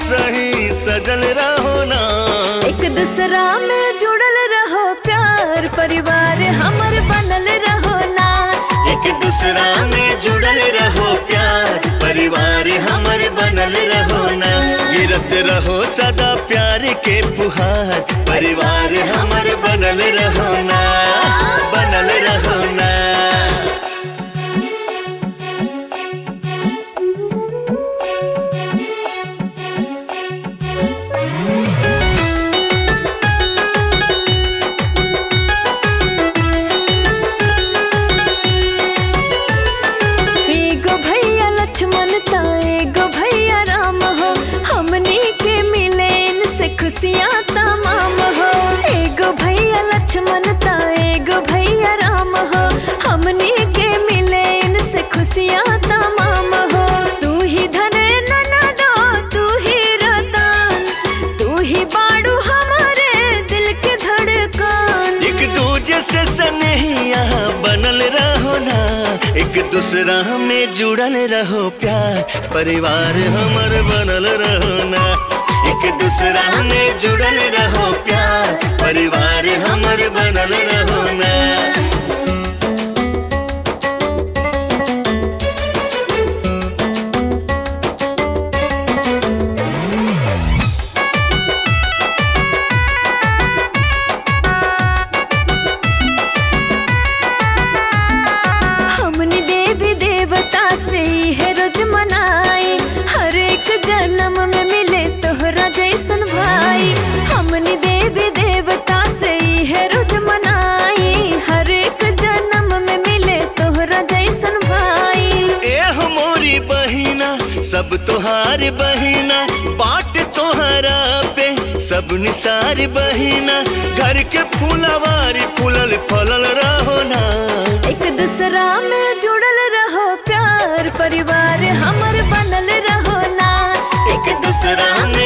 सही सजल रहो ना एक दूसरा में जुड़ल रहो प्यार परिवार हमर बनल रहो ना एक दूसरा में जुड़ल रहो प्यार परिवार हमर बनल रहो ना गिरत रहो सदा प्यार के फुहार परिवार हमर बनल रहो ना बनल रहो ना एगो भैया लक्ष्मण ता एगो भैया राम हो हमनी के मिले इनसे खुशियाँ तमाम हो एगो भैया लक्ष्मण ता एगो भैया राम हो हमनी के मिले इनसे खुशियाँ तमाम हो तू ही धन ननदो तू ही रतन तू ही बाड़ू हमारे दिल के धड़कन एक दूजे से स्नेहिया बनल रहो ना एक दूसरा में जुड़ल रहो प्यार परिवार हमर बनल रहो ना एक दूसरा में जुड़ल रहो प्यार परिवार हमर बनल रहो ना हमनी देवी देवता से है रोज मनाई हर एक जन्म में मिले तोहरा जैसन भाई हमनी देवी देवता से है रोज मनाई हर एक जन्म में मिले तोहरा जैसन भाई ए मोरी बहिना सब तोहार बहिना बाट तोहरा पे सब निसार बहिना घर के फूलवारी फूलल फलल रहो ना एक दूसरा में जुड़ल रहो प्यार परिवार हमर बनल रहो ना एक दूसरा